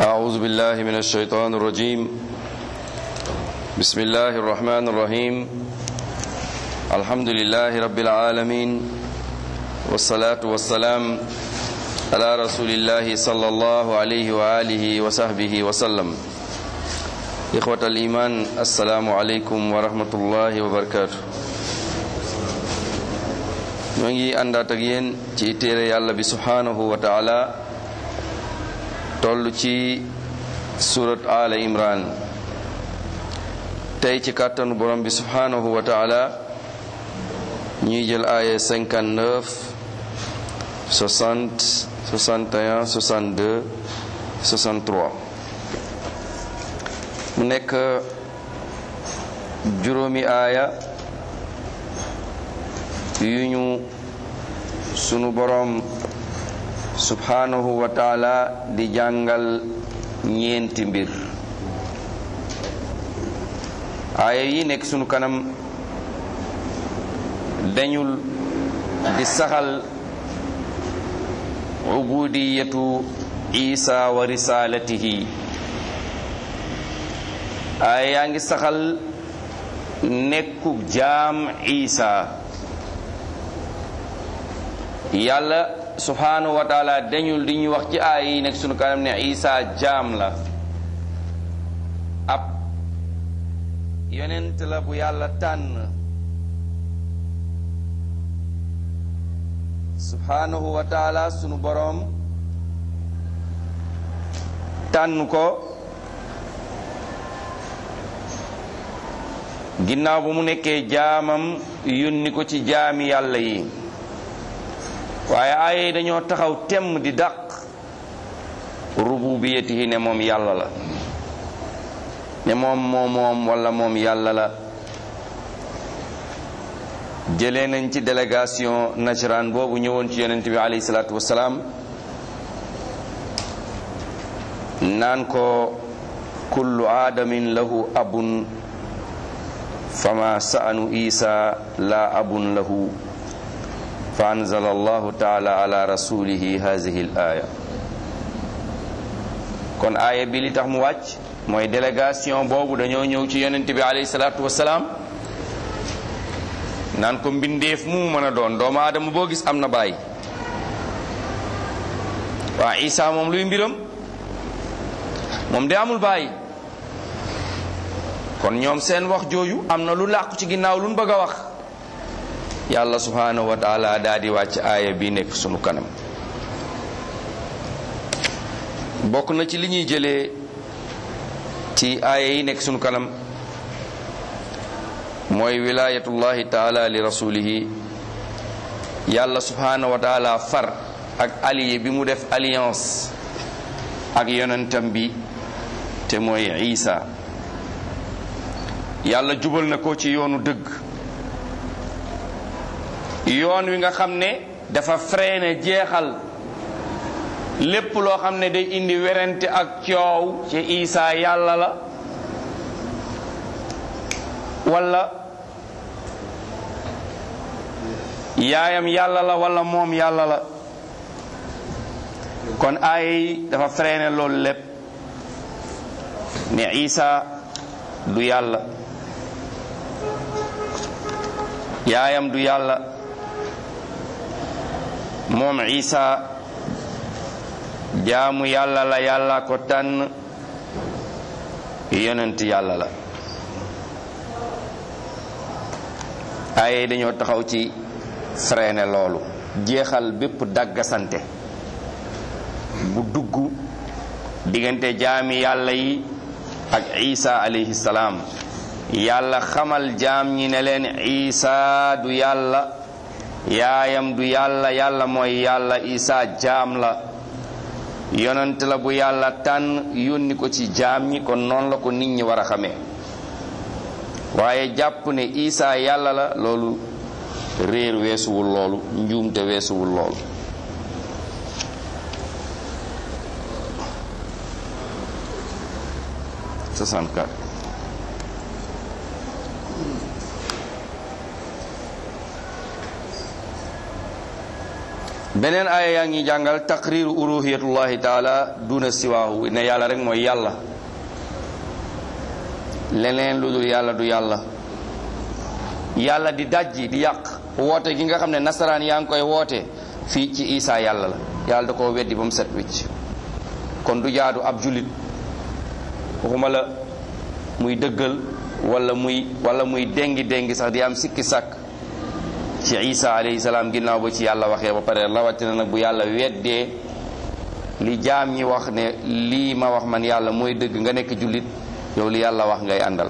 أعوذ بالله من الشيطان الرجيم بسم الله الرحمن الرحيم الحمد لله رب العالمين والصلاة والسلام على رسول الله صلى الله عليه وآله وصحبه وسلم إخوة الإيمان السلام عليكم ورحمة الله وبركاته ñoo ngi àndaat ak yéen ci téere yàlla bi subhanahu wa taala toll ci surat ala imran tey ci kàttanu borom bi subhanahu wa taala ñuy jël aaya 59 60 61 62 63 mu nekk juróomi aaya yu ñu sunu borom subhanahu wa taala di jàngal ñeenti mbir aaya yi nekk sunu kanam dañul di saxal ubudiyatu isa wa risalatihi aaya yaa ngi saxal nekkug jaam isa yàlla subhanahu wa taala dañul di ñu wax ci aaya yi nekk sunu kanam ne isa jaam la ab yonent la bu yàlla tànn subhanahu wa taala sunu boroom tànn ko ginnaaw bu mu nekkee jaamam yónni ko ci jaami yàlla yi waaye aaya yi dañoo taxaw temm di dàq rububiyatihi ne moom yàlla la ne moom moo moom wala moom yàlla la jëlee nañ ci délégation nasaraan boobu ñëwoon ci yonent bi alayhi salaatu wasalaam naan ko kullu aadamin lahu abun fama sa'anu isa la abun lahu fa anzala allahu taala ala rasulihi hadihi l aya kon aaya bi li tax mu wàcc mooy délégation boobu dañoo ñëw ci yonent bi alayhi salaatu wasalaam naan ko mbindeef mu mën a doon doomu aadama boo gis am na baay waa isa moom luy mbiram moom de amul baay kon ñoom seen wax jooju am na lu làqu ci ginnaaw lu ñu bëgg a wax yàlla subhanahu wa taala daa di wàcc aaya bi nekk sunu kanam bokk na ci li ñuy jëlee ci aaya yi nekk sunu kanam mooy wilayatullahi taala li rasulihi yàlla subhanahu wa taala far ak allié bi mu def alliance ak yonentam bi te mooy isa yàlla jubal na ko ci yoonu dëgg yoon wi nga xam ne dafa freiné jeexal lépp loo xam ne day indi werante ak coow ci isa yàlla la wala yaayam yàlla la wala moom yàlla la kon aaya yi dafa freiné loolu lépp ne isa du yàlla yaayam du yàlla moom isa jaamu yàlla la yàlla ko tànn yonent yàlla la ay dañoo taxaw ci freiné loolu jeexal bépp dàggasante bu dugg diggante jaami yàlla yi ak isa alayhi salaam yàlla xamal jaam ñi ne leen isa du yàlla yaayam du yàlla yàlla mooy yàlla isa jaam la yonent la bu yàlla tànn yónni ko ci jaam ñi kon noonu la ko nit ñi war a xamee waaye jàpp ne isa yàlla la loolu réer weesuwul loolu njuumte weesuwul loolu soixante-quatre beneen aaya yaa ngi jàngal taqriru uluhiyatullahi taala duna siwaahu ne yàlla rek mooy yàlla leneen lu dul yàlla du yàlla yàlla di dajji di yàq woote gi nga xam ne nasaraan yaa ngi koy woote fii ci isaa yàlla la yàlla da koo weddi ba mu set wicc kon du jaadu ab jullit waxuma la muy dëggal wala muy wala muy dengi dengi sax di am sikki sàkk ci isa alayhi salaam ginnaaw ba ci yàlla waxee ba pare rawatina nag bu yàlla weddee li jaam ñi wax ne lii ma wax man yàlla mooy dëgg nga nekk jullit yow li yàlla wax ngay àndal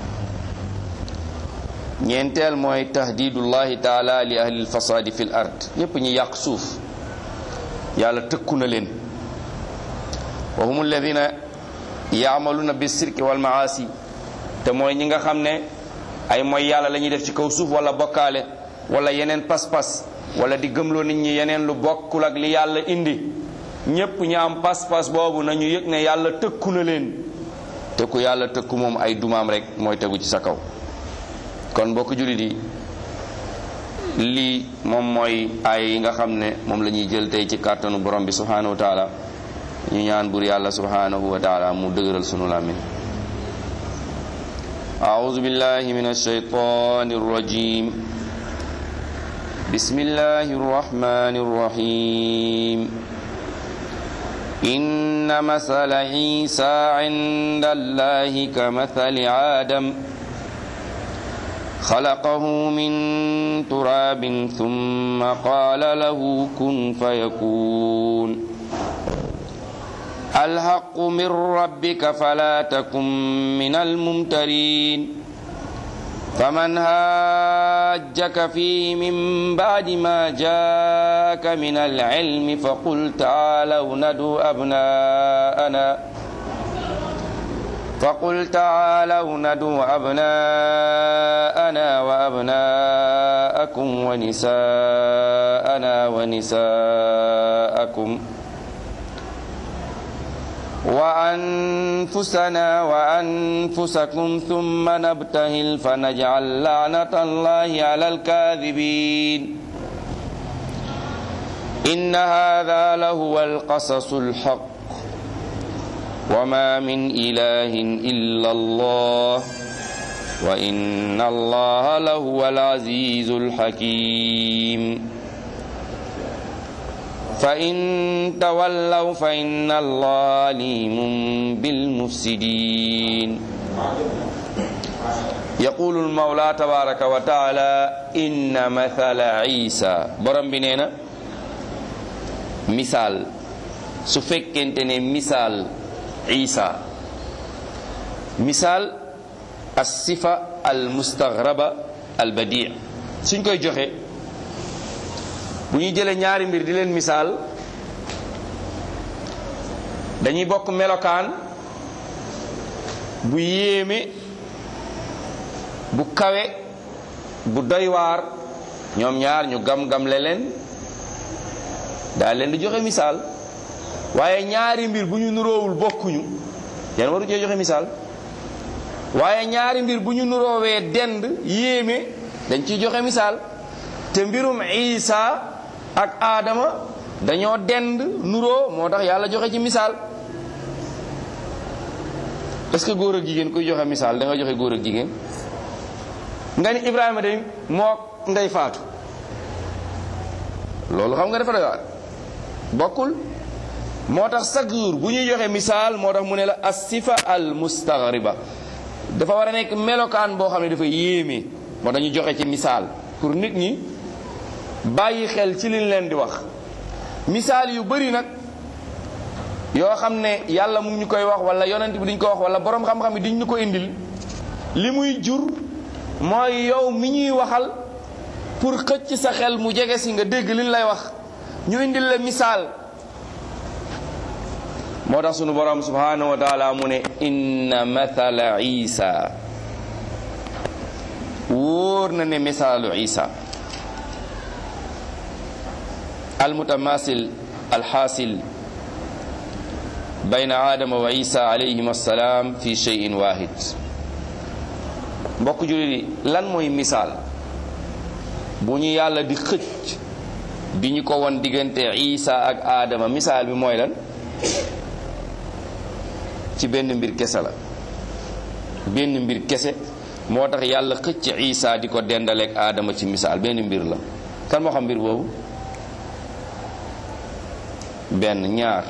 ñeenteel mooy tahdidullahi taala li ahli lfasaadi fi l ard ñépp ñi yàq suuf yàlla tëkku na leen wa hum alladina yaamaluuna bi sirki wal maasi te mooy ñi nga xam ne ay mooy yàlla la ñuy def ci kaw suuf wala bokkaale wala yeneen pas-pas wala di gëmloo nit ñi yeneen lu bokkul ak li yàlla indi ñépp ñi am pas-pas boobu nañu yëg ne yàlla tëkku na leen te ku yàlla tëkku moom ay dumaam rek mooy tegu ci sa kaw kon mbokk jullit yi lii moom mooy ay yi nga xam ne moom la ñuy jël tey ci kàttanu borom bi subhanahu wa taala ñu ñaan bur yàlla subhanahu wa taala mu dëgëral sunu làmmiñ أعوذ بالله من الشيطان الرجيم بسم الله الرحمن الرحيم إن مثل عيسى عند الله كمثل آدم خلقه من تراب ثم قال له كن فيكون الحق من ربك فلا تكن من الممترين فمن هاجك فيه من بعد ما جاءك من العلم فقل تعالوا ندعو أبناءنا فقل تعالوا ندعو أبناءنا وأبناءكم ونساءنا ونساءكم وأنفسنا وأنفسكم ثم نبتهل فنجعل لعنة الله على الكاذبين إن هذا لهو القصص الحق وما من إله إلا الله وإن الله لهو العزيز الحكيم فإن تولوا فإن الله عليم بالمفسدين يقول المولى تبارك وتعالى إن مثل عيسى برم بنينا مثال سفكنتني مثال عيسى مثال الصفة المستغربة البديع سنكوي جوخي bu ñuy jëlee ñaari mbir di leen misaal dañuy bokk melokaan bu yéeme bu kawe bu doy waar ñoom ñaar ñu gam-gamle leen daal leen di joxe misaal waaye ñaari mbir bu ñu nuroowul bokkuñu yan waru cee joxe misaal waaye ñaari mbir bu ñu nuroowee dend yéeme dañ ciy joxe misaal te mbirum Isa ak Adama dañoo dend nuroo moo tax yàlla joxe ci misaal est-ce que góor ak jigéen kuy joxe misaal da nga joxe góor ak jigéen nga ni Ibrahima de moo ndey faatu loolu xam nga dafa doy waar bokkul moo tax chaque jour bu ñuy joxe misaal moo tax mu ne la as-sifa al mustaghriba dafa war a nekk melokaan boo xam ne dafa yéeme moo tax ñu joxe ci misaal pour nit ñi bàyyi xel ci liñ leen di wax misaal yu bari nag yoo xam ne yàlla mu ngi ñu koy wax wala yonent bi duñ ko wax wala borom xam-xam yi duñ ñu ko indil li muy jur mooy yow mi ñuy waxal pour xëcc sa xel mu jege si nga dégg liñ lay wax ñu indil la misaal moo tax sunu borom subhanahu wa taala mu ne inna mathala isa wóor na ne misaalu isa almutamasil alxaasil bayna aadama wa isa alayhim assalaam fi cheyin wahid mbokk jullit yi lan mooy misaal bu ñu yàlla di xëcc bi ñu ko won diggante isa ak aadama misaal bi mooy lan ci benn mbir kese la benn mbir kese moo tax yàlla xëcc isa di ko dendaleeg aadama ci misaal benn mbir la kan moo xam mbir boobu benn ñaar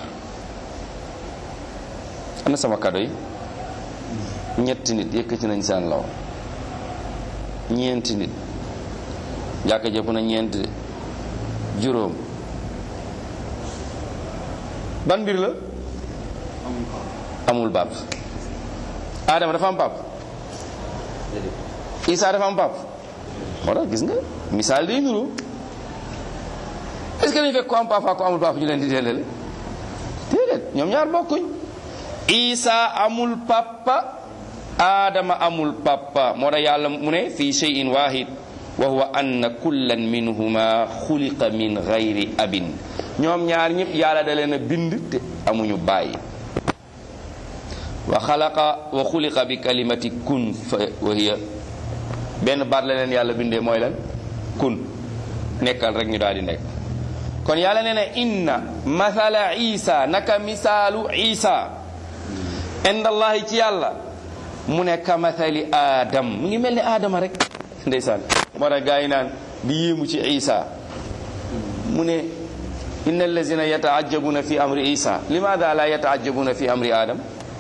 ana sama kado yi ñetti nit yëkkati nañ seen law ñeenti nit jàkka jëpp na ñeenti juróom ban mbir la amul baab Adama dafa am baab Isa dafa am baab moo tax gis nga misaal day nuru est-ce que dañu fekk ko am papa ko amul papa ñu leen di dellale déedéet ñoom ñaar bokkuñ Isa amul papa Adama amul papa moo tax yàlla mu ne fii shay'in wahid wa huwa anna kullan minhuma xuliqa min gayri abin ñoom ñaar ñëpp yàlla da leen a bind te amuñu bàyyi wa xalaqa wa xuliqa bi kalimati kun fa wa hiya benn baat la leen yàlla bindee mooy lan kun nekkal rek ñu daal di nekk kon yàlla nee na inna mathala isa naka misaalu isa inda allahi ci yàlla mu ne ka mathali adam mu ngi mel ni aadama rek ndeysaan moo tax gaa yi naan di yéemu ci isa mu ne inna allazina yataajabuna fi amri isa limaada la yataajabuna fi amri adam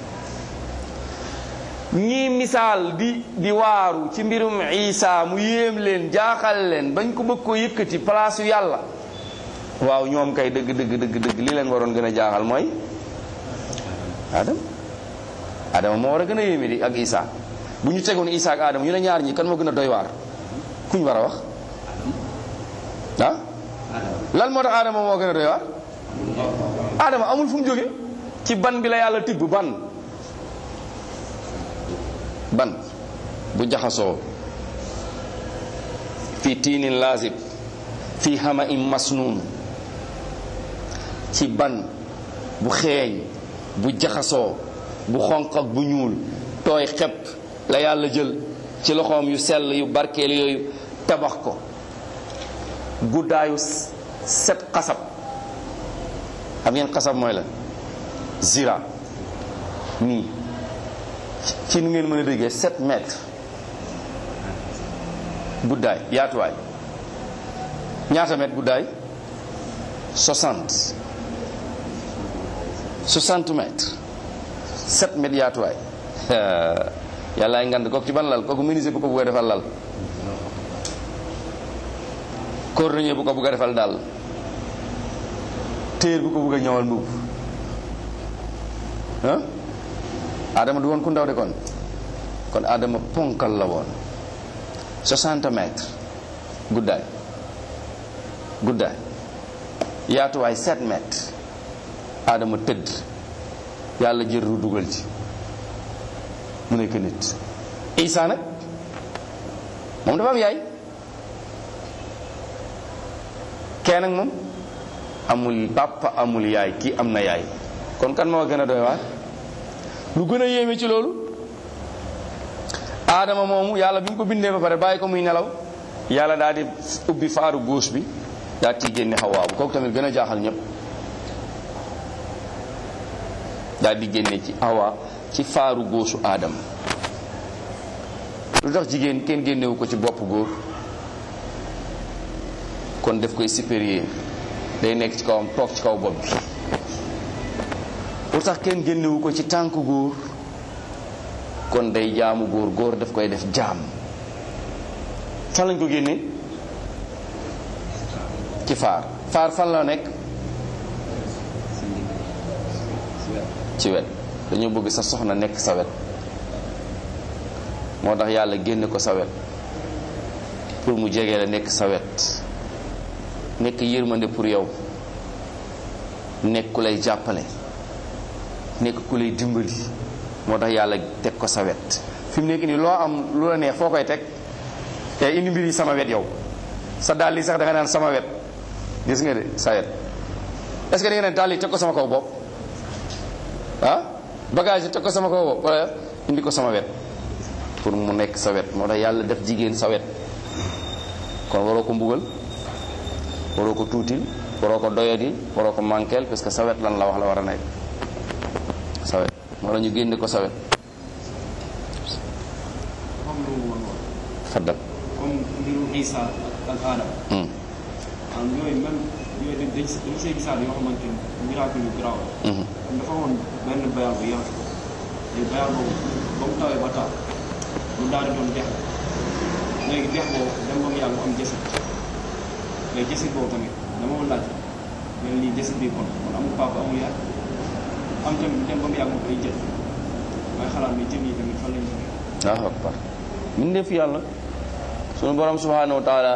ñii misaal di di waaru ci mbirum isa mu yéem leen jaaxal leen bañ ko bëgg ko yëkkati place yu yàlla waaw ñoom kay dëgg dëgg dëgg dëgg li leen waroon gën a jaaxal mooy adam adama moo war a gën a yéeme di ak isa bu ñu tegoon isa ak adama ñu ne ñaar ñi kan moo gën a doy waar kuñ war a wax ah lan moo tax adama moo gën a doy waar adama amul fu mu jóge ci ban bi la yàlla tibb ban ban bu jaxasoo fi tiinin laazib fi hama im masnuun ci ban bu xeeñ bu jaxasoo bu xonq ak bu ñuul tooy xepp la yàlla jël ci loxoom yu sell yu barkeel yooyu tabax ko guddaayu set xasab xam ngeen xasab mooy la zira nii ci nu ngeen mën a déggee 7 mètres guddaay yaatuwaay ñaata mètre guddaay 60 60 mètres 7 mètres yaatuwaay yàllaay ngand kooku ci ban lal kooku menuisier bu ko bëgg a defal lal cordonnier bu ko bëgg a defal daal téer bu ko bëgg a ñëwal mbubb ah adama du woon ku ndaw de kon kon adama ponkal la woon 60 mètres guddaay guddaay yaatuwaay 7 mètres adama tëdd yàlla jël ru dugal ci mu nekk nit isa nag moom dafa am yaay kee nag moom amul papa amul yaay kii am na yaay kon kan moo gën a doy waar lu gën a yéeme ci loolu aadama moomu yàlla bi mu ko bindee ba pare bàyyi ko muy nelaw yàlla daal di ubbi faaru góos bi daa ciy génne xawaa bu kooku tamit gën a jaaxal ñëpp daal di génne ci awa ci faaru góosu aadama lu tax jigéen kenn génnewu ko ci bopp góor kon def koy supérieur day nekk ci kawam toog ci kaw bopp bi lu tax kenn génnewu ko ci tànk góor kon day jaamu góor góor daf koy def jaam fan lañ ko génne ci faar faar fan la nekk ci wet dañoo bëgg sa soxna nekk sa wet moo tax yàlla génne ko sa wet pour mu jege la nekk sa wet nekk yërmande pour yow nekk ku lay jàppale nekk ku lay dimbali moo tax yàlla teg ko sa wet fi mu nekk nii loo am lu la neex foo koy teg te indi mbir yi sama wet yow sa dàll yi sax da nga naan sama wet gis nga de sa wet est-ce que da nga ne dàll yi teg ko sama kaw bopp ah bagage yi teg ko sama kaw bopp wala indi ko sama wet pour mu nekk sa wet moo tax yàlla def jigéen sa wet kon waroo ko mbugal waroo ko tuutil waroo ko doyadi waroo ko manqueel parce que sawet lan la wax la war a nekk sawet moo la ñu génne ko sawet xam lu mu woon faddal comme mbirum Isa ak Adama Hmm. am yooyu même yooyu dañ dañ dañ see gisaat yoo xamante ni miracle yu garaaw la Mhm. comme dafa woon benn bayal bu yaatu léegi bayal boobu ba mu tawee ba taw mu daal di doon dex léegi dex boobu dem ba mu yàgg mu am jësit léegi jësit boobu tamit dama ko laaj mel nii jësit bi kon kon amul papa amul yaay am tamit dem ba mu yàgg mu koy jël may xalaat ni jën yi tamit fan lañ jógee Allahu akbar min def yàlla sunu borom subhanahu wa taala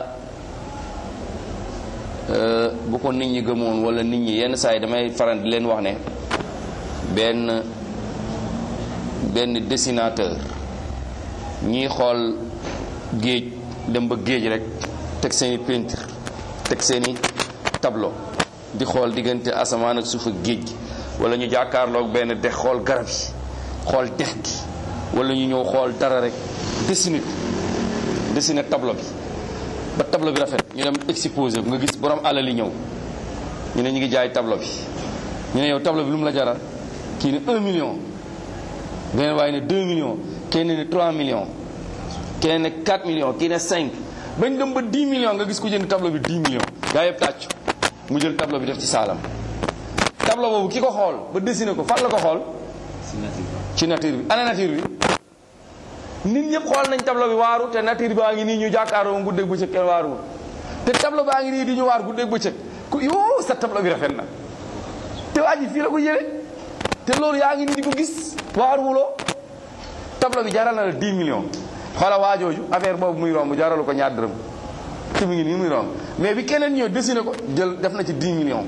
euh, bu ko nit ñi gëmoon wala nit ñi yenn saa yi damay faral di leen wax ne benn benn dessinateur ñiy xool géej dem ba géej rek teg seeni peinture teg seeni tableau di xool diggante asamaan ak suuf ak géej gi wala ñu jàkkaarloog benn dex xool garab yi xool dex gi wala ñu ñëw xool dara rek dessiné dessiné tableau bi ba tableau bi rafet ñu dem exposé nga gis borom alal yi ñëw ñu ne ñu ngi jaay tableau bi ñu ne yow tableau bi lu mu la jaral kii ne 1 million beneen waaye ne 2 millions kenn ne 3 millions kenn ne 4 millions kii ne 5 bañ dem ba 10 millions nga gis ku jënd tableau bi 10 millions gaa yëpp tàccu mu jël tableau bi def ci saalam tableau boobu ki ko xool ba dessiné ko fan la ko xool ci nature bi ana nature bi nit ñëpp xool nañ tableau bi waaru te nature baa ngi nii ñu jàkkaaroo guddeeg bëccëg kenn waaruwul te tableau baa ngi nii di ñu waar guddeeg bëccëg ku yoo sa tableau bi rafet na te waa ji fii la ko jëlee te loolu yaa ngi nii di ko gis waaruwuloo tableau bi jaral na la 10 millions xoola waajooju affaire boobu muy romb jaralu ko ñaar dërëm te mu ngi nii muy romb mais bi keneen ñëw dessiné ko jël def na ci 10 millions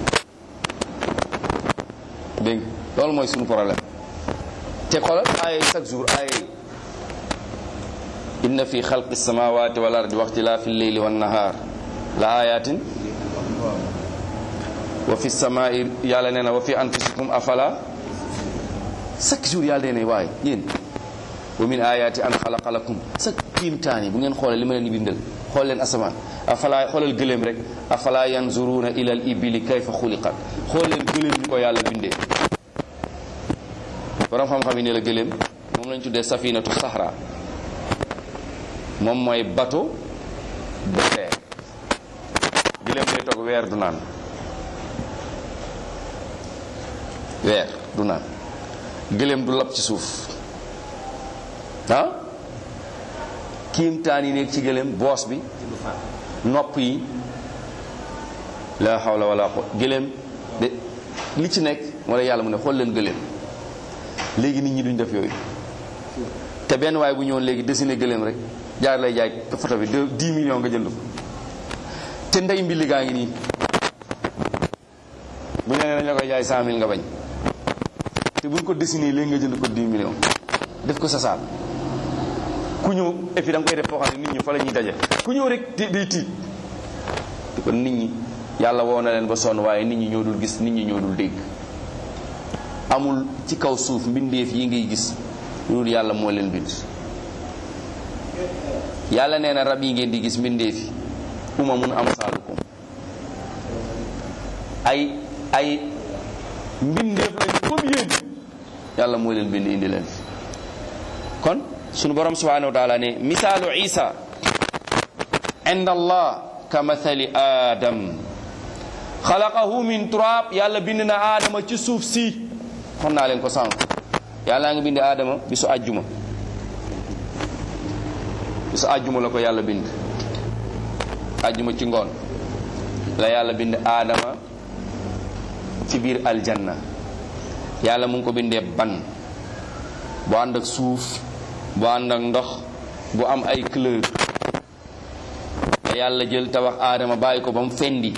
dégg nga loolu mooy suñu problème te xoolal ay chaque jour ay inna fi xalqi samawati wal ardi wa ixtilaafi lleyli wan nahar la ayatin wa fi samai yàlla nee na wa fi anfusikum afala chaque jour yàlla nee na waaye yéen wa min ayati an xalaqa lakum sa kiimtaan yi bu ngeen xoolee li ma leen di bindal xool leen asamaan afala xoolal gëléem rek afala yanzuruna ila al ibili kayfa xuliqat xool leen gëléem ni ko yàlla bindee borom xam-xam yi ne la gëléem moom lañ tuddee safinatu sahra moom mooy bateau désert gëléem day toog weer du naan weer du naan gëléem du lab ci suuf ah kiimtaan yi nekk ci gëléem boos bi nopp yi la hawla wala quwwata gëléem de li ci nekk wala yàlla mu ne xool leen gëléem léegi nit ñi duñ def yooyu te benn waaye bu ñëwoon léegi dessiné gëléem rek jaar lay jaay photo bi de 10 millions nga jënd ko te ndey mbilli gaa ngi nii bu ñu nee dañ la koy jaay 100000 nga bañ te buñ ko dessiné léegi nga jënd ko 10 millions def ko sa saal ku ñëw et puis da nga koy def foo xam ne nit ñi fa la ñuy daje ku ñëw rek di day tiit te kon nit ñi yàlla woo na leen ba sonn waaye nit ñi ñoo dul gis nit ñi ñoo dul dégg amul ci kaw suuf mbindeef yi ngay gis loolu yàlla moo leen bind yàlla nee na rab yi ngeen di gis mbindeef yi umamun amsaalukum ay ay mbindeef lañ comme yéen yàlla moo leen bind indi leen fi kon sunu borom subhanahu wa taala ne misaalu isa inda allah ka mathali adam xalaqahu min turab yàlla bind na aadama ci suuf si xam naa leen ko sànq yàlla nga bind aadama bisu àjjuma bisu àjjuma la ko yàlla bind àjjuma ci ngoon la yàlla bind aadama ci biir aljanna yàlla mu ngi ko bindee ban bu ànd ak suuf bu ànd ak ndox bu am ay couleur la yàlla jël tabax aadama bàyyi ko ba mu fendi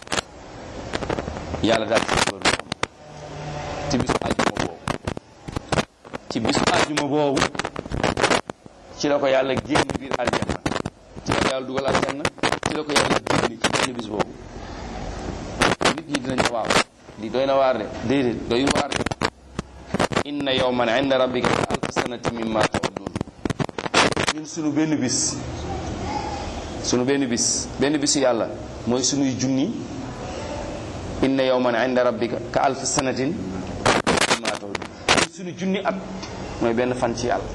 yàlla daal ci góor ci bisu àjjuma boobu ci bisu àjjuma boobu ci la ko yàlla génn biir aljanna ci la ko yàlla dugal aljanna ci la ko yàlla génn ci benn bis boobu nit ñi dinañ waaw li doy na waar de déedéet doy waar de inna yawman inda rabbika ka alf sanati mimma ta'udun ñun sunu benn bis sunu benn bis benn bisu yàlla mooy sunuy junni inna yawman inda rabbika ka alf sanatin mimma ta'udun sunu junni at mooy benn fan ci yàlla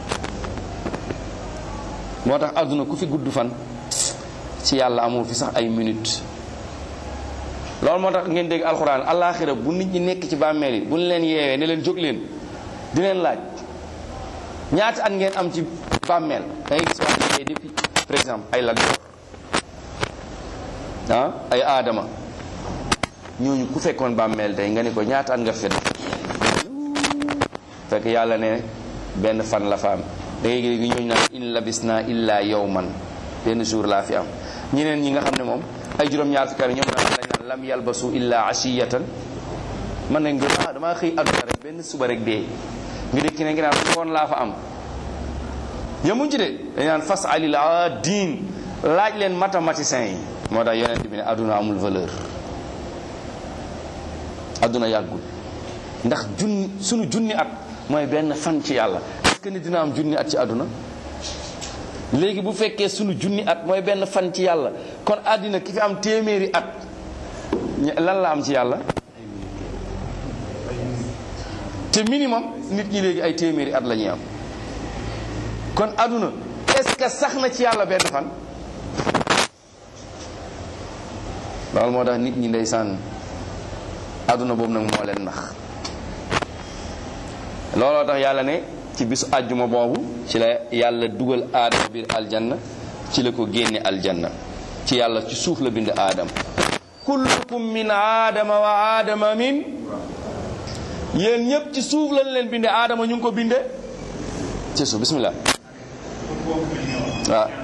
moo tax àdduna ku fi gudd fan ci yàlla amoo fi sax ay minute loolu moo tax ngeen dégg alxuraan alaaxira bu nit ñi nekk ci bàmmeel yi bu ñu leen yeewee ne leen jóg leen di leen laaj ñaata at ngeen am ci bàmmeel da ngay gis wax ne depuis par exemple ay Lat Joor ah ay aadama ñooñu ku fekkoon bàmmeel tey nga ne ko ñaata at nga fi def fekk yàlla ne benn fan la fa am da ngay gis ñooñu naan in labisna illa yawman benn jour laa fi am ñeneen ñi nga xam ne moom ay juróom-ñaar fukki at ñoom naan lañ naan lam yalbasu illa ashiyatan man nañ nga ah damaa xëy àdduna rek benn suba rek dee nga dégg ki ne nga naan ngoon laa fa am yemuñ ci de dañ naan fas alil diin laaj leen mathématicien yi moo tax yonent bi ne àdduna amul valeur àdduna yàggul ndax junni sunu junni at mooy benn fan ci yàlla est-ce que ni dina am junni at ci àdduna léegi bu fekkee sunu junni at mooy benn fan ci yàlla kon àddina ki fi am téeméeri at lan la am ci yàlla te minimum nit ñi léegi ay téeméeri at la ñuy am kon àdduna est-ce que sax na ci yàlla benn fan loolu moo tax nit ñi ndeysaan àdduna boobu nag moo leen nax looloo tax yàlla ne ci bisu àjjuma boobu ci la yàlla dugal aadama biir aljanna ci la ko génne aljanna ci yàlla ci suuf la bind aadama kullukum min aadama wa aadama min yéen ñëpp ci suuf lañ leen binde aadama ñu ngi ko binde ci suuf bismillah waaw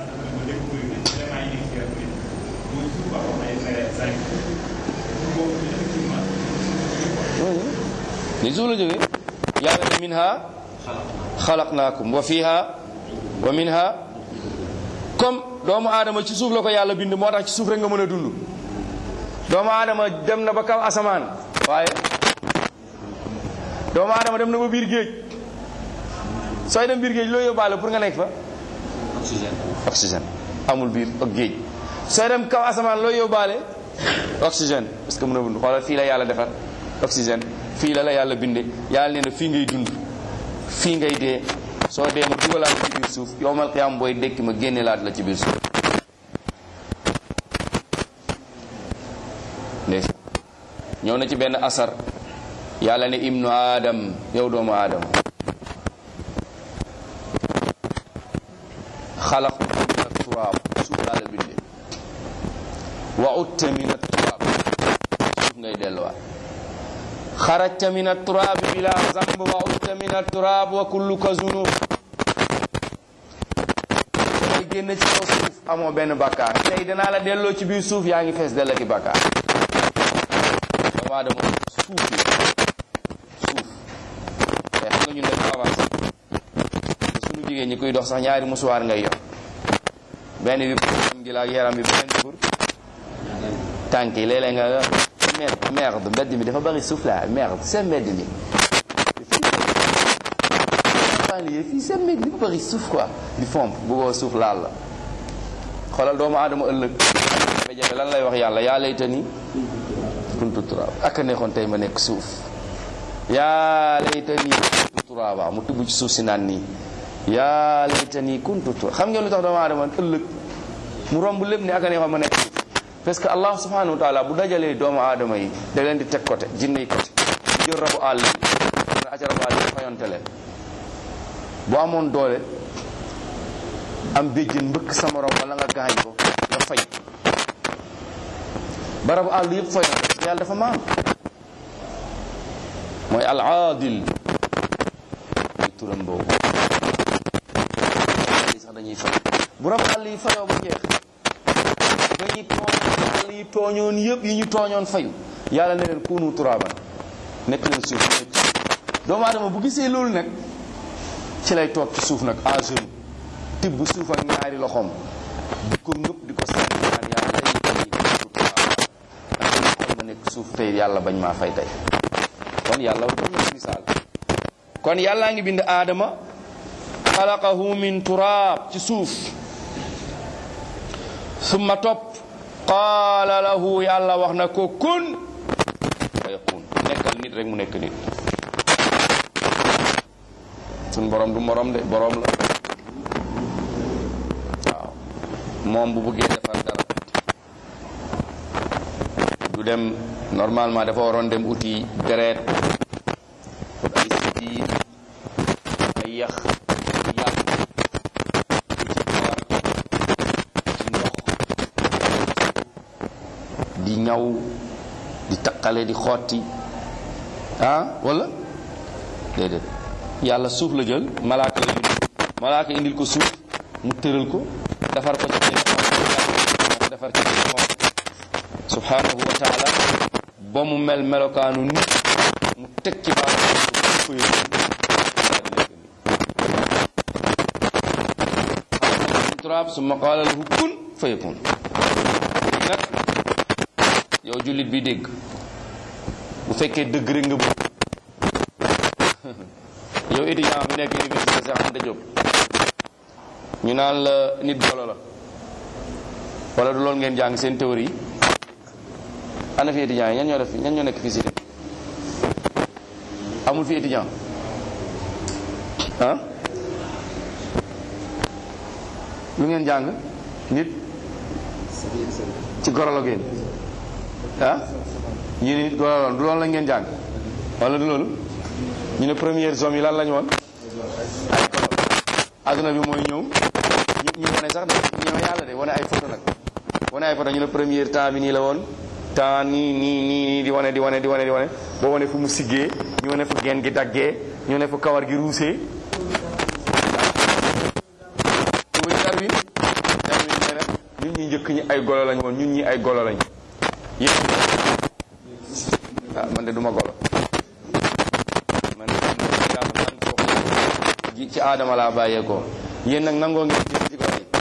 ni suuf la jógee yàlla ne minha xalaqnaakum wa fiha wa minha comme doomu aadama ci suuf la ko yàlla bind moo tax ci suuf rek nga mën a dund doomu aadama dem na ba kaw asamaan waaye doomu aadama dem na ba biir géej sooy dem biir géej loo yóbbaale pour nga nekk fa oxygène oxygène amul biir ak géej sooy dem kaw asamaan loo yóbbaale oxygène parce que mën a dund xoolal fii la yàlla defar oxygène fii la la yàlla binde yàlla nee na fii ngay dund fii ngay dee soo dee ma dugalaat la ci biir suuf yowmal qiyaam booy dekki ma génne laat la ci biir suuf ndeysaan ñëw na ci benn asar yàlla ne ibnu aadam yow doomu aadam xalaqtuka min at-turaab suuf laa la binde wa utta min at-turaab suuf ngay delluwaat xarajta min at-turaab bila zamb wa utta min at-turaab wa kulluka zunub ngay génn ci kaw suuf amoo benn bakkaar tey danaa la delloo ci biir suuf yaa ngi fees dell ki bakkaar doomu aadama suuf yi suuf te xam nga ñun dañu avancé suñu jigéen ñi kuy dox sax ñaari musuwaar ngay yor benn bi pour am gi la ak yaram bi beneen bi pour tànk yi léeg-léeg nga merde merde mbedd mi dafa bari suuf la merde seen mbedd mi fii fii seen mbedd dafa bari suuf quoi di fomp bëggoo suuf laal la xoolal doomu aadama ëllëg jafe-jafe lan lay wax yàlla yaa laytani kuntu turaab ak a neexoon tey ma nekk suuf yaa laytani kuntu turaaba mu tibb ci suuf si naan nii yaa laytani kuntu turaab xam ngeen lu tax doomu aadama ëllëg mu romb lépp ni ak a neexoon ma nekk suuf parce que allah subhanahu wa taala bu dajalee doomu aadama yi da leen di teg côté jinne yi côté jël rabu àll yi dana aca rabu àll yi fayonte leen bu amoon doole am béjjën mbëkk sa morom wala nga gaañ ko nga fay ba rabu àll yëpp fayonte yàlla dafa maam mooy al aadil muy turam boobu yi sax dañuy fay bu rabu àll yi fayoo ba jeex ba ñi tooñ àll yi tooñoon yëpp yi ñu tooñoon fayu yàlla ne leen kunu turaaban nekk leen suuf doomu aadama bu gisee loolu nag ci lay toog ci suuf nag en jeune tibb suuf ak ñaari loxoom di ko ngëpp di ko sànni naan yàlla lay yi kuntu turaaban kon ma nekk suuf tey yàlla bañ maa fay tey kon yàlla dañ na misaal kon yàllaa ngi bind aadama xalaqahu min turaab ci suuf summa topp qaala lahu yàlla wax na ko kun fa yakun nekkal nit rek mu nekk nit suñ borom du morom de borom la waaw moom bu bëggee defar dara du dem normalement dafa waroon dem uti deret ay sidiit ay yax yàpp ci kawar ci ndox di ñaw di taqale di xotti ah wala déedéet yàlla suuf la jël malaaka la yónni malaaka indil ko suuf mu tëral ko defar ko ci moo ko defar ci moom subhanahu wa taala ba mu mel melokaanu nit mu teg ci baaraam ko turaab summa qaala lahu kun fa yakun nag yow jullit bi dégg bu fekkee dëgg rek nga bëgg yow étudiant bi nekk université Cheikh Anta Diop ñu naan la nit golo la wala du loolu ngeen jàng seen théorie yi ana fi étudiant yi ñan ñoo def ñan ñoo nekk fii si amul fi étudiant ah lu ngeen jàng nit ci golo la ngeen ah ñu ne nit golo la du loolu la ngeen jàng wala du loolu ñu ne première zone yi lan lañu woon ay golo adduna bi mooy ñëw ñu ñu wane sax nag ñëw yàlla de wane ay photo nag wane ay photo ñu ne première temps bi nii la woon temps nii nii nii nii di wane di wane di wane di wane boo wane fu mu siggee ñu wane fu geen gi daggee ñu wane fu kawar gi ruusee tuuti Darwin Darwin nee na ñun ñi njëkk ñi ay golo lañ woon ñun ñi ay golo lañ yéen ah man de duma golo man de yàlla man ko ji ci aadama laa bàyyeekoo yéen nag nangoo ngeen ci ci golo yi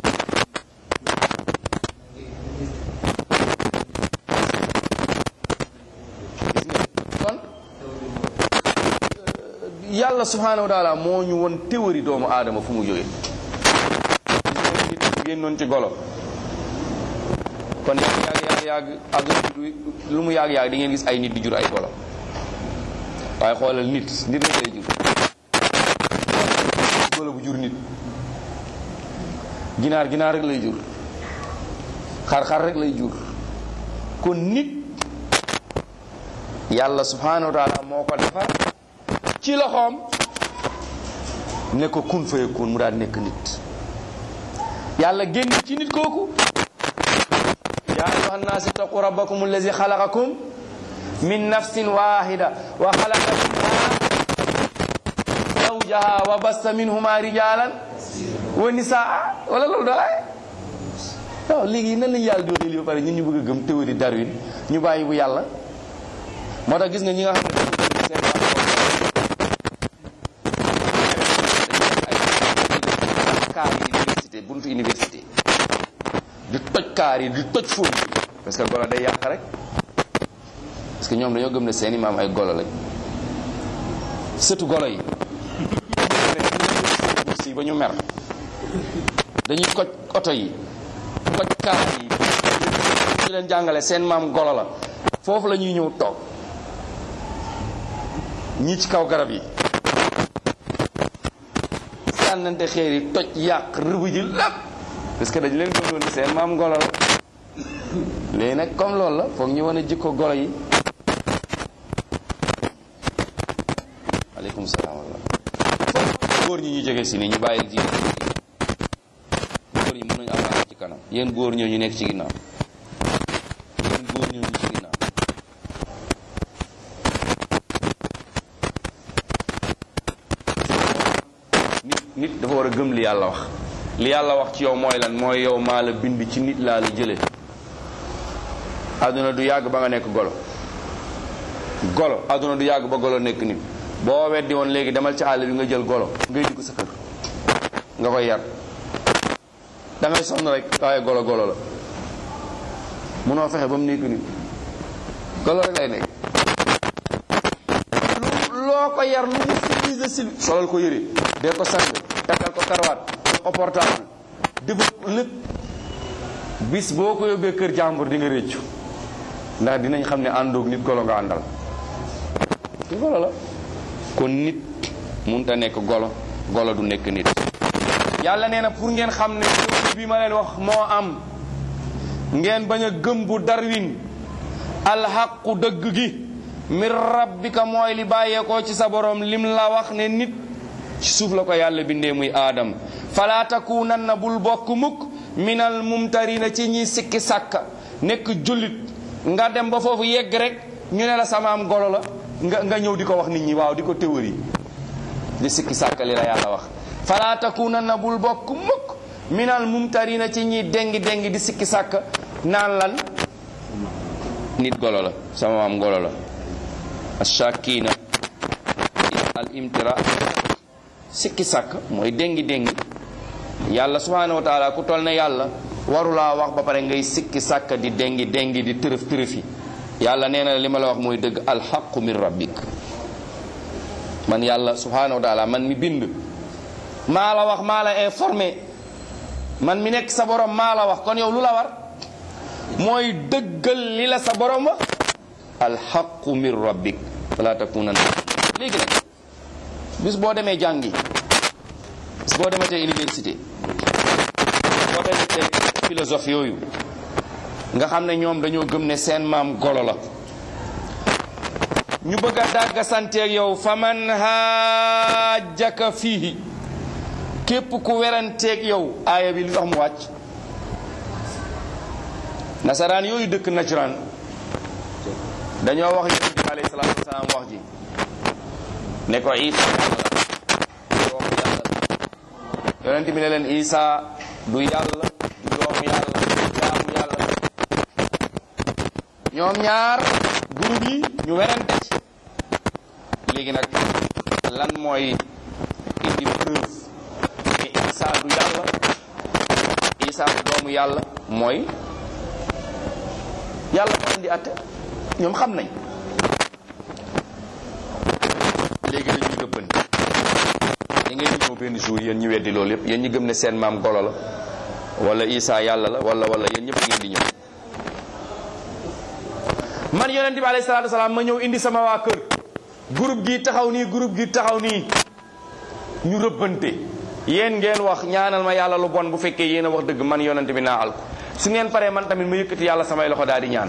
kon yàlla subhanahu wa taala moo ñu won théorie doomu aadama fu mu jógee nit génnoon ci golo kon yàgg yàgg yàgg àdduna bi lu mu yàgg yàgg di ngeen gis ay nit di jur ay golo waaye xoolal nit nit rek lay jur golo bu jur nit ginaar ginaar rek lay jur xar-xar rek lay jur kon nit yàlla subhanahu wa taala moo ko defar ci loxoom ne ko kun fayakun mu daal nekk nit yàlla génn ci nit kooku yaa ayuha nnaas ittaqu rabbakum allazi xalaqakum min nafsin wahida wa xalaqa minha zawjaha wa bassa minhuma rijalan wa nisaa wala loolu doo ay waaw léegi nan lañu yàlla di waxee lii ba pare ñun ñu bëgg a gëm théorie Darwin ñu bàyyi bu yàlla moo tax gis nga ñi nga xam ne seen kaar yi université buntu université di toj kaar yi di toj fóon parce que golo day yàq rek parce que ñoom dañoo gëm ne seeni maam ay golo lañ sëtu golo yi si ba ñu mer dañuy koj oto yi koj kaar yi ñu leen jàngale seen maam golo la foofu la ñuy ñëw toog ñi ci kaw garab yi sànnante xeer yi toj yàq rëbb ji lépp parce que dañu leen gëmloon ni seen maam golo la léegi nag comme loolu la foog ñu wane jikko golo yi aleykum salaam wala foog góor ñi ñu jege si ni ñu bàyyi jigéen góor ñi mën nañu avancer ci kanam yéen góor ñoo ñu nekk ci ginnaaw yéen góor ñoo ñu ci ginnaaw nit nit dafa war a gëm li yàlla wax li yàlla wax ci yow mooy lan mooy yow maa la bind ci nit laa la jële àdduna du yàgg ba nga nekk golo golo àdduna du yàgg ba golo nekk nit boo weddi woon léegi demal ci àll bi nga jël golo ngay dugg sa kër nga koy yar da ngay sonn rek waaye golo golo la munoo fexe ba mu nekk nit golo rek lay nekk lu loo ko yar lu mu civilisé civi solal ko yëre dee ko sang takkal ko karawaat jox ko portable defal lépp bis boo ko yóbbee kër jàmbur di nga réccu ndax dinañ xam ne àndoog nit golo nga àndal golo la kon nit munta nekk golo golo du nekk nit yàlla nee na pour ngeen xam ne théorie bi ma leen wax moo am ngeen bañ a gëm bu darwin alxaqu dëgg gi min rabbika mooy li bàyyeekoo ci sa borom lim la wax ne nit ci suuf la ko yàlla bindee muy aadam fala takunanna bul bokk mukk minal mumtarina ci ñi sikki sàkka nekk jullit nga dem ba foofu yegg rek ñu ne la samaam golo la nga nga ñëw di ko wax nit ñi waaw di ko théorie di sikki sàkka li la yàlla wax fala takunanna bul bokk mukk minal mumtarina ci ñi dengi dengi di sikki sàkka naan lan nit golo la sama maam golo la ashakina al imtira sikki sàkk mooy déngi déngi yàlla subhanahu wa taala ku toll ne yàlla warulaa wax ba pare ngay sikki sàkk di déngi déngi di tërëf tërëfi yàlla nee na li ma la wax mooy dëgg alxaqu min rabbik man yàlla subhanahu wa taala man mi bind maa la wax maa la informé man mi nekk sa borom maa la wax kon yow lu la war mooy dëggal li la sa borom wax alxaqu min rabbik wala takunan léegi nag bis boo demee jàngi bis boo demee tey université boo demee tey philosophe yooyu nga xam ne ñoom dañoo gëm ne seen maam golo la ñu bëgg a dàgga santeeg yow fa man haajaka fiihi képp ku weranteeg yow aaya bi lu tax mu wàcc nasaraan yooyu dëkk najraan dañoo wax yonent bi alayhi salaatu wasalaam wax ji ne ko isa doomu yàlla yonent bi ne leen isa du yàlla du doomu yàlla du jaamu yàlla ñoom ñaar groupe yi ñu werante ci léegi nag lan mooy indi preuve ne isa du yàlla isa du doomu yàlla mooy yàlla moo indi atte ñoom xam nañ léegi dañuy gëbbante ñi ngeen ñëw benn jour yéen ñu weddi loolu yëpp yéen ñi gëm ne seen maam golo la wala isa yàlla la wala wala yéen ñëpp ngeen di ñëw man yonent bi alayhi salaatu wasalaam ma ñëw indi sama waa kër groupe gi taxaw nii groupe gi taxaw nii ñu rëbbante yéen ngeen wax ñaanal ma yàlla lu bon bu fekkee yéen a wax dëgg man yonent bi naa al ko su ngeen paree man tamit ma yëkkati yàlla samay loxo daal di ñaan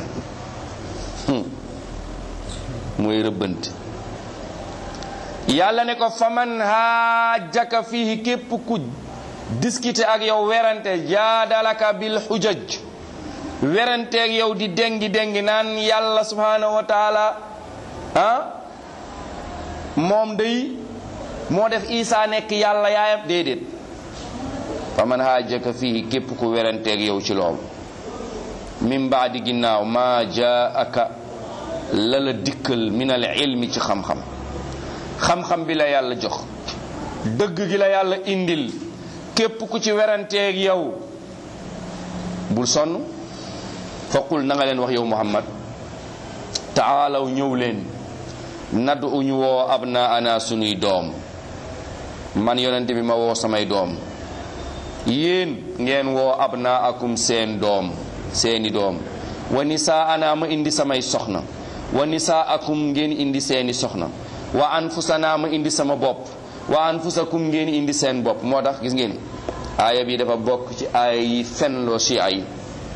mooy rëbbante yàlla ne ko faman haajaka fihi képp ku discuter ak yow werante jaadalaka bil xujaj werante ak yow di dengi dengi naan yàlla subhanahu wa taala ah moom day moo def isa nekk yàlla yaayam déedéet faman haajaka fihi képp ku werante ak yow ci loolu min baadi ginnaaw ma jaaka la la dikkal min al ilmi ci xam-xam xam-xam bi la yàlla jox dëgg gi la yàlla indil képp ku ci weranteeg yow bul sonn faqul na nga leen wax yow muhammad taalaw ñëw leen nadu uñu woo abna ana sunuy doom man yonente bi ma woo samay doom yéen ngeen woo abna akum seen doom seeni doom wa nisaa ana ma indi samay soxna wa nisaa akum ngeen indi seeni soxna wa anfusana ma indi sama bopp wa anfusakum ngeen indi seen bopp moo tax gis ngeen aaya bi dafa bokk ci aaya yi fenloo chia yi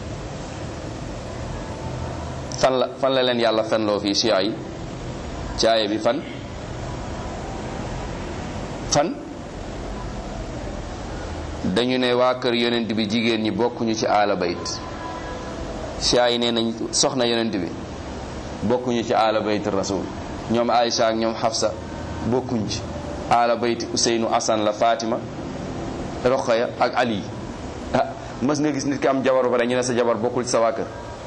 fan la fan la leen yàlla fenloo fii chia yi ci aaya bi fan fan dañu ne waa kër yonent bi jigéen ñi bokkuñu ci aala bayt chia yi nee nañ soxna yonent bi bokkuñu ci aala bayt rasul ñoom Aïcha ak ñoom Hafsa bokkuñ ci aala bayti Useynu Asan la Fatima Roqaya ak Ali ah mës nga gis nit ki am jabar ba pare ñu ne sa jabar bokkul ci sa waa kër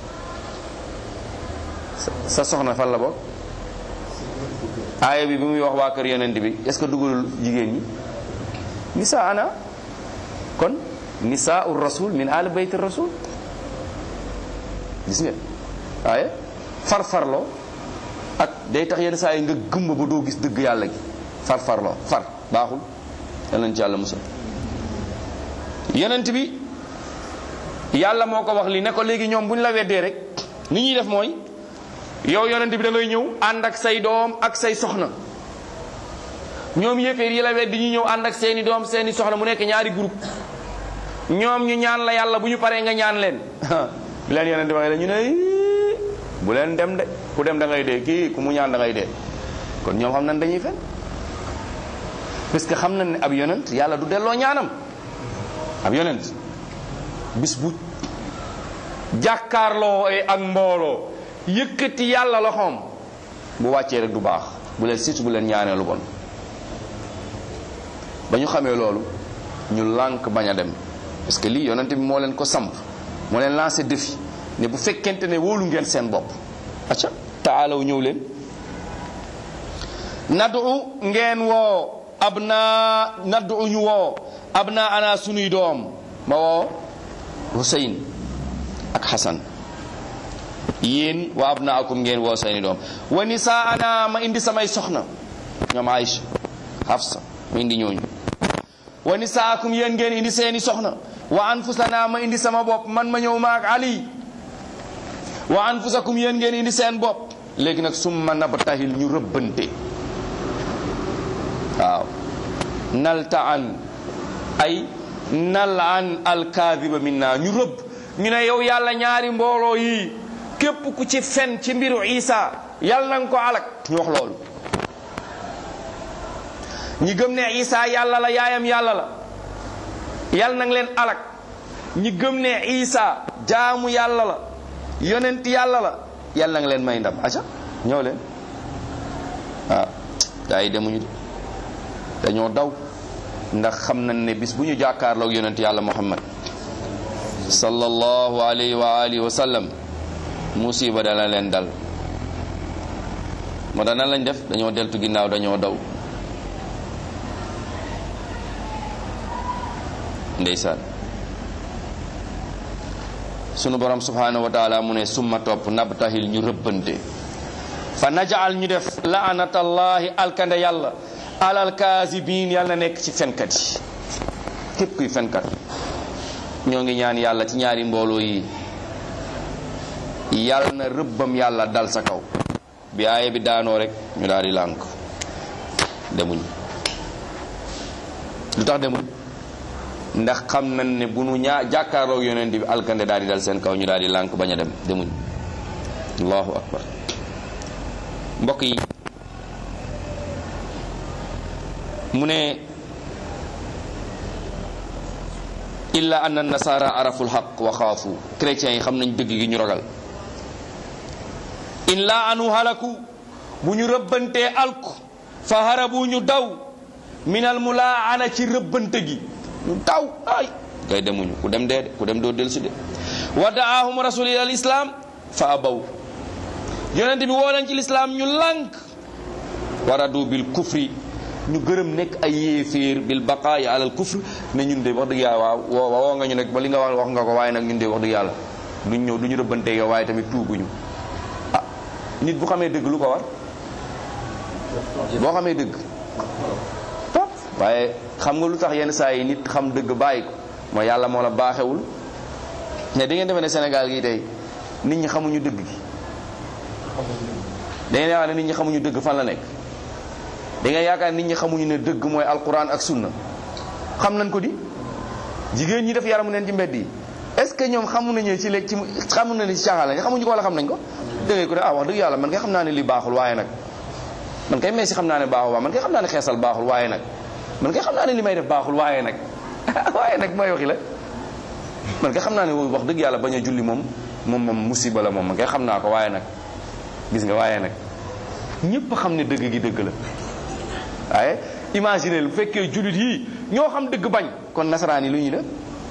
sa soxna fan la bokk aaya bi bi muy wax waa kër yonent bi est-ce que dugalul jigéen ñi nisa ana kon nisaa ur rasul min aala bayti rasul gis nga waaye farfarloo ak day tax yenn saa yi nga gëmba ba doo gis dëgg yàlla gi far farloo far baaxul yal nañ ci yàlla musal yonent bi yàlla moo ko wax li ne ko léegi ñoom bu ñu la weddee rek ni ñuy def mooy yow yonent bi da ngay ñëw ànd ak say doom ak say soxna ñoom yéeféer yi la weddi ñu ñëw ànd ak seeni doom seeni soxna mu nekk ñaari groupe ñoom ñu ñaan la yàlla bu ñu paree nga ñaan leen bi leen yonent waxee la ñu ne bu leen dem de ku dem da ngay dee kii ku mu ñaan da ngay dee kon ñoom xam nañ dañuy fen parce que xam nañ ne ab yonent yàlla du delloo ñaanam ab yonent bis bu jàkkaarloo ak mbooloo yëkkati yàlla loxoom bu wàccee rek du baax bu leen surtout bu leen ñaanee lu bon ba ñu xamee loolu ñu lànk bañ a dem parce que lii yonent bi moo leen ko samp moo leen lancé défi ne bu fekkente ne wóolu ngeen seen bopp acca taalaw ñëw leen nadu ngeen woo ab naa nadu ñu woo ab naa ana sunuy doom ma woo Huseyn ak Xasan yéen wa ab naa akum ngeen woo seeni doom wa nisaa ana ma indi samay soxna ñoom Aïcha Hafsa ma indi ñooñu wa nisaakum yéen ngeen indi seeni soxna wa anfusana ma indi sama bopp man ma ñëw maak Ali wa anfusakum yéen ngeen indi seen bopp léegi nag summa nabtahil ñu rëbbante waaw nalta an ay nal an alkaadiba minna ñu rëbb ñu ne yow yàlla ñaari mbooloo yi képp ku ci fen ci mbiru isa yàlla na nga ko alak ñu wax loolu ñi gëm ne isa yàlla la yaayam yàlla la yàlla na nga leen alak ñi gëm ne isa jaamu yàlla la yonent yàlla la yàlla na nga leen may ndam aca ñëw leen ah gaa yi demuñu de dañoo daw ndax xam nañ ne bis bu ñu jàkkaarloog yonent yàlla muhammad sallallahu alayhi wa alihi wa sallam musiba dana leen dal moo tax nan lañ def dañoo deltu ginnaaw dañoo daw ndeysaan sunu borom subhanahu wa taala mu ne summa topp nabtahil ñu rëbbante fa najaal ñu def laanatallahi alkande yàlla alal kaasibiin yàlla na nekk ci fenkat yi képp kuy fenkat ñoo ngi ñaan yàlla ci ñaari mbooloo yi yàlla na rëbbam yàlla dal sa kaw bi aaye bi daanoo rek ñu daal di lànk demuñ lu tax demuñ ndax xam nañ ne bu nu ñaa jàkkaarloog yonent bi alkande daal di dal seen kaw ñu daal di lànk bañ a dem demuñ allahu akbar mbokk yi mu ne illa anna nasara arafu lxaq wa xaafu chrétiens yi xam nañ dëgg gi ñu ragal in la anu halaku bu ñu rëbbantee alku fa harabu ñu daw minal mulaana ci rëbbante gi ñu daw ay kay demuñu ku dem dee de ku dem doo dellusi de wa daahum rasul ila islam fa abaw yonent bi woo leen ci lislaam ñu lànk waradu bil kufri ñu gërëm nekk ay yéeféer bil baqaayi alal kufr ne ñun de wax dëgg yàlla waaw woo woo nga ñu nag ba li nga wax wax nga ko waaye nag ñun de wax dëgg yàlla duñ ñëw du ñu rëbbante yow waaye tamit tuubuñu ah nit bu xamee dëgg lu ko war boo xamee dëgg topp waaye xam nga lu tax yenn saa yi nit xam dëgg bàyyi ko mooy yàlla moo la baaxewul ne da ngeen defe ne Sénégal gi tey nit ñi xamuñu dëgg gi da ngeen yaakaar ne nit ñi xamuñu dëgg fan la nekk da ngeen yaakaar nit ñi xamuñu ne dëgg mooy alquran ak sunna xam nañ ko di jigéen ñi def yaramu neen ci mbedd yi est ce que ñoom xamu nañu ci léegi ci xamu nañu ci caaxaan lañ xamuñu ko wala xam nañ ko da ngay ko ne ah wax dëgg yàlla man kay xam naa ne li baaxul waaye nag man kay meesi xam naa ne baaxul waaye man kay xam naa ne xeesal baaxul waaye nag man kay xam naa ne li may def baaxul waaye nag waaye nag mooy waxi la man kay xam naa ne wax dëgg yàlla bañ a julli moom moom moom musiba la moom man kay xam naa ko waaye nag gis nga waaye nag ñëpp xam ne dëgg gi dëgg la waaye imagine bu fekkee jullit yii ñoo xam dëgg bañ kon nasaraan yi lu ñuy def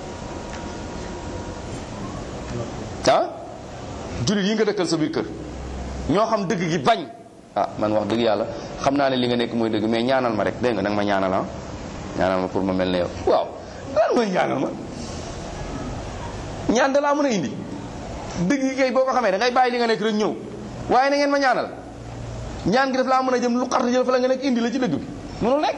ah jullit yi nga dëkkal sa biir kër ñoo xam dëgg gi bañ ah man wax dëgg yàlla xam naa ne li nga nekk mooy dëgg mais ñaanal ma rek dégg nga nag ma ñaanal ah ñaanal ma pour ma mel ne yow waaw lan mooy ñaanal ma ñaan da laa mën a indi dëgg gi kay boo ko xamee da ngay bàyyi li nga nekk rek ñëw waaye na ngeen ma ñaanal ñaan gi daf laa mën a jëm lu xart jël fa la nga nekk indi la ci dëgg bi mënul nekk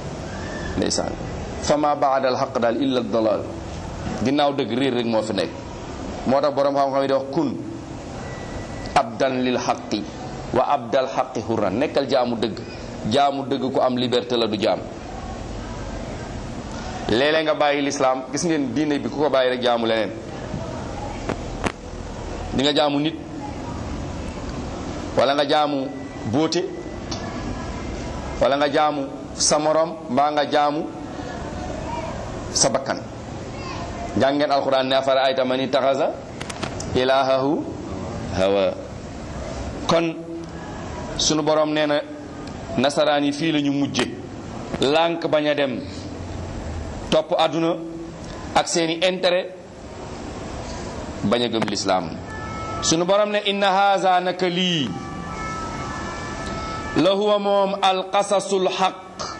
ndeysaan fa ma baada al xaq daal illa dalal ginnaaw dëgg réer rek moo fi nekk moo tax boroom xam-xam yi di wax kun abdan lil xaqi wa abdal xaqi hurran nekkal jaamu dëgg jaamu dëgg ku am liberté la du jaam léeg-léeg nga bàyyi lislaam gis ngeen diine bi ku ko bàyyi rek jaamu leneen di nga jaamu nit wala nga jaamu bóote wala nga jaamu sa morom mbaa nga jaamu sa bakkan jàngeen alquran ne afara ayta man itaxasa ilahahu hawa kon sunu borom nee na nasaraan yi fii la ñu mujje lànk bañ a dem topp àdduna ak seeni intérêt bañ a gëm lislaam sunu borom ne inna haza naka lii la huwa moom alqasasul xaq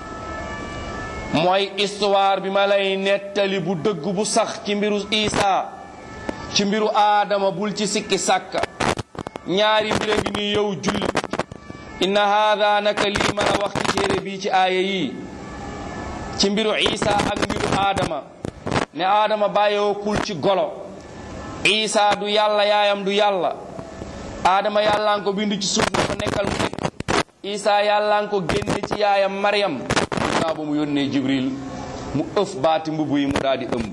mooy histoire bi ma lay nettali bu dëgg bu sax ci mbiru Isa ci mbiru aadama bul ci sikki sàkka ñaari mbir a ngi ni yow jullit inna haada naka lii ma la wax ci téere bii ci aaya yi ci mbiru Isa ak mbiru aadama ne aadama bàyyeekul ci golo Isa du yàlla yaayam du yàlla aadama yàllaan ko bind ci suuf na ko nekkal mu nekk Isa yàllaan ko génne ci yaayam Maryam ginnaaw ba mu yónnee Jibril mu ëf baati mbubb yi mu daal di ëmb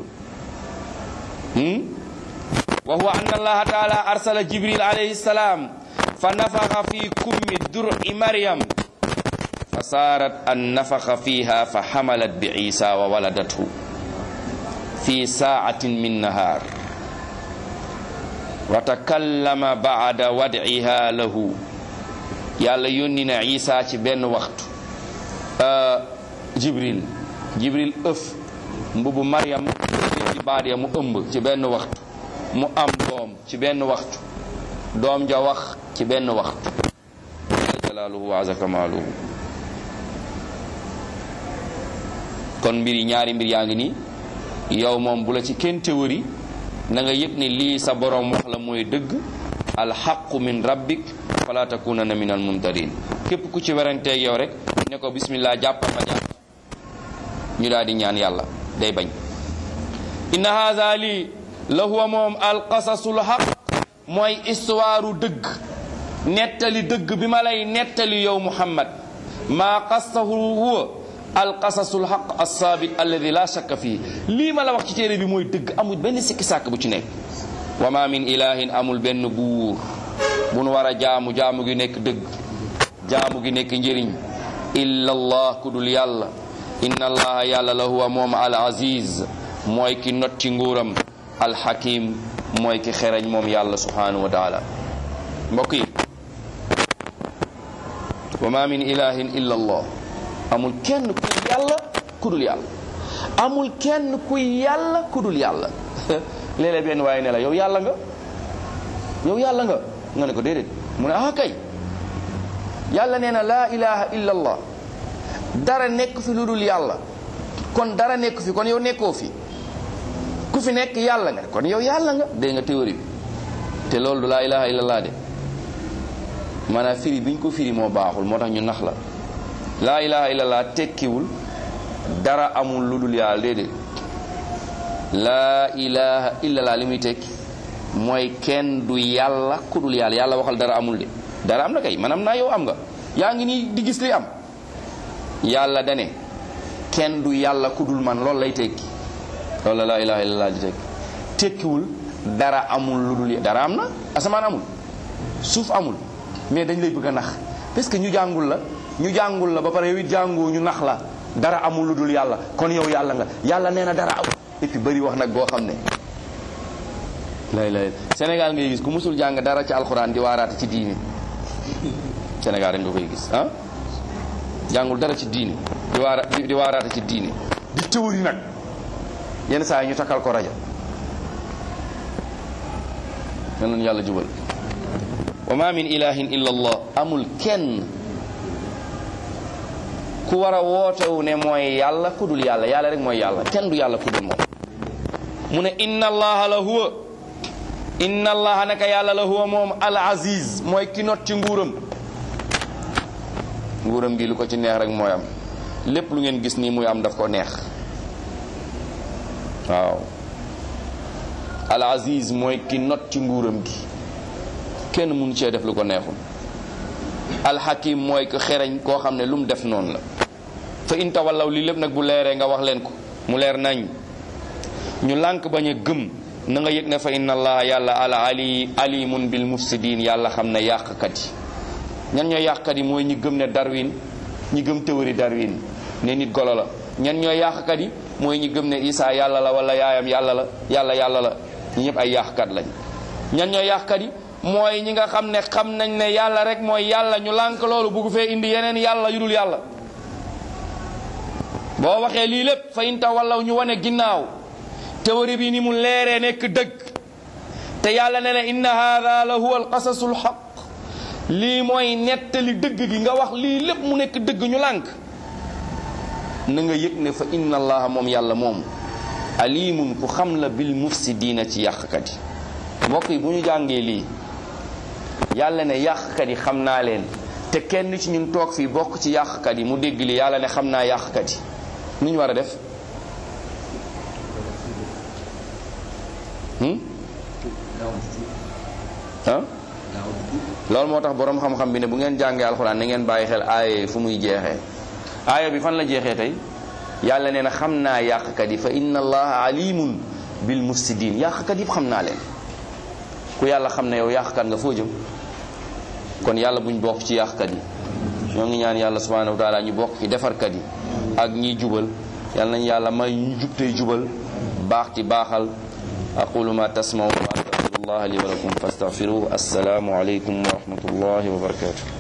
wa huwa anna allaha taala arsala jibril alayhi salam fa nafaxa fi kummi dur'i maryam fa saarat an nafaxa fiha fa xamalat bi isa wa waladathu fi saatin min nahar wa takallama ba'da wad'iha lahu yàlla yónni na isa ci benn waxtu jibril jibril ëf mbubu maryam ci baat ya mu ëmb ci benn waxtu mu am doom ci benn waxtu doom ja wax ci benn waxtu jalla jalaaluhu wa azza kamaaluhu kon mbir yi ñaari mbir yaa ngi nii yow moom bu la ci kenn théorie na nga yëg ne lii sa borom wax la mooy dëgg alxaqu min rabbik fala takunanna min al mumtarin képp ku ci weranteeg yow rek ne ko bismillah jàppal ma jàpp ñu daal di ñaan yàlla day bañ inna haza lii la huwa moom alqasasul xaq mooy histoire dëgg nettali dëgg bi ma lay nettali yow muhammad maa qasahu huwa alqasasul xaq alsaabit alladi la shakka fii lii ma la wax ci téere bi mooy dëgg amul benn sikki sàkk bu ci nekk wa ma min ilahin amul benn buur bu nu war a jaamu jaamu gi nekk dëgg jaamu gi nekk njëriñ illa allah ku dul yàlla inna allaha yàlla la huwa moom al aziz mooy ki not ci nguuram alxakim mooy ki xereñ moom yàlla subhanahu wa taala mbokk yi wa ma min ilahin illa allah amul kenn kuy yàlla ku dul yàlla amul kenn kuy yàlla ku dul yàlla léeg-léeg benn waaye ne la yow yàlla nga yow yàlla nga nga ne ko déedéet mu ne ah kay yàlla nee na laa ilaha illa allah dara nekk fi lu dul yàlla kon dara nekk fi kon yow nekkoo fi ku fi nekk yàlla nga kon yow yàlla nga dégg nga théorie bi te loolu du laa ilaha illa allah de maanaam firi bi ñu ko firi moo baaxul moo tax ñu nax la laa ilaha illa allah tekkiwul dara amul lu dul yàlla déedéet laa ilaha illa allah li muy tekki mooy kenn du yàlla ku dul yàlla yàlla waxal dara amul de dara am na kay man am naa yow am nga yaa ngi nii di gis li am yàlla dane kenn du yàlla ku dul man loolu lay tekki loolu la laa ilaha illallah di tekki tekkiwul dara amul lu dul dara am na asamaan amul suuf amul mais dañ lay bëgg a nax parce que ñu jàngul la ñu jàngul la ba pare yow it jàngoo ñu nax la dara amul lu dul yàlla kon yow yàlla nga yàlla nee na dara amul et puis bëri wax nag boo xam ne lay lay Sénégal ngay gis ku musul jàng dara ci alxuraan di waaraate ci diini Sénégal rek nga koy gis ah jàngul dara ci diini di waara di waaraate ci diini di théorie nag yenn saa yi ñu takkal ko rajo nan lañu yàlla jubal wa ma min ilahin illa allah amul kenn ku war a wootewu ne mooy yàlla ku dul yàlla yàlla rek mooy yàlla kenn du yàlla ku dul moom mu ne inna allaha la huwa inna allaha naka yàlla la huwa moom al aziz mooy ki not ci nguuram nguuram gi lu ko ci neex rek mooy am lépp lu ngeen gis nii muy am daf ko neex waaw al aziz mooy ki not ci nguuram gi kenn mënu cee def lu ko neexul al hakim mooy ko xereñ koo xam ne lu mu def noonu la fa in tawallaw lii lépp nag bu leeree nga wax leen ko mu leer nañ ñu lànk bañ a gëm na nga yëg ne fa inna allaha yàlla ala ali alimun bil mufsidin yàlla xam ne yàqkat yi ñan ñooy yàqkat yi mooy ñi gëm ne darwin ñi gëm théorie darwin ne nit golo la ñan ñooy yàqkat yi mooy ñi gëm ne isa yàlla la wala yaayam yàlla la yàlla yàlla la ñi ñëpp ay yàqkat lañ ñan ñooy yàqkat yi mooy ñi nga xam ne xam nañ ne yàlla rek mooy yàlla ñu lànk loolu bugg fee indi yeneen yàlla yu dul yàlla boo waxee lii lépp fa inta wallaw ñu wane ginnaaw théorie bi ni mu leeree nekk dëgg te yàlla ne ne inna hada la huwa alqasasul xaq lii mooy nettali dëgg gi nga wax lii lépp mu nekk dëgg ñu lànk na nga yëg ne fa inna allaha moom yàlla moom alimun ku xam la bil mufsidiina ci yàqkat yi mbokk yi bu ñu jàngee lii yàlla ne yàqkat yi xam naa leen te kenn ci ñun toog fii bokk ci yàqkat yi mu dégg lii yàlla ne xam naa yàqkat yi nu ñu war a def ah loolu moo tax boroom xam-xam bi ne bu ngeen jàngee alxuraan na ngeen bàyyi xel aaya fu muy jeexee aaya bi fan la jeexee tey yàlla nee na xam naa yàqkat yi fa inna allaha alimun bil mufsidin yàqkat yëpp xam naa leen ku yàlla xam ne yow yàqkat nga foo jëm kon yàlla buñ bokk ci yàqkat yi ñoo ngi ñaan yàlla subhanahu wa taala ñu bokk ci defarkat yi ak ñiy jubal yàlla nañ yàlla may ñu jub tey jubal baax ti baaxal aqulu ma tasmaun wa astaghfirullah li wa lakum fastaghfiruhu assalaamu alaykum wa rahmatullahi wa barakatuh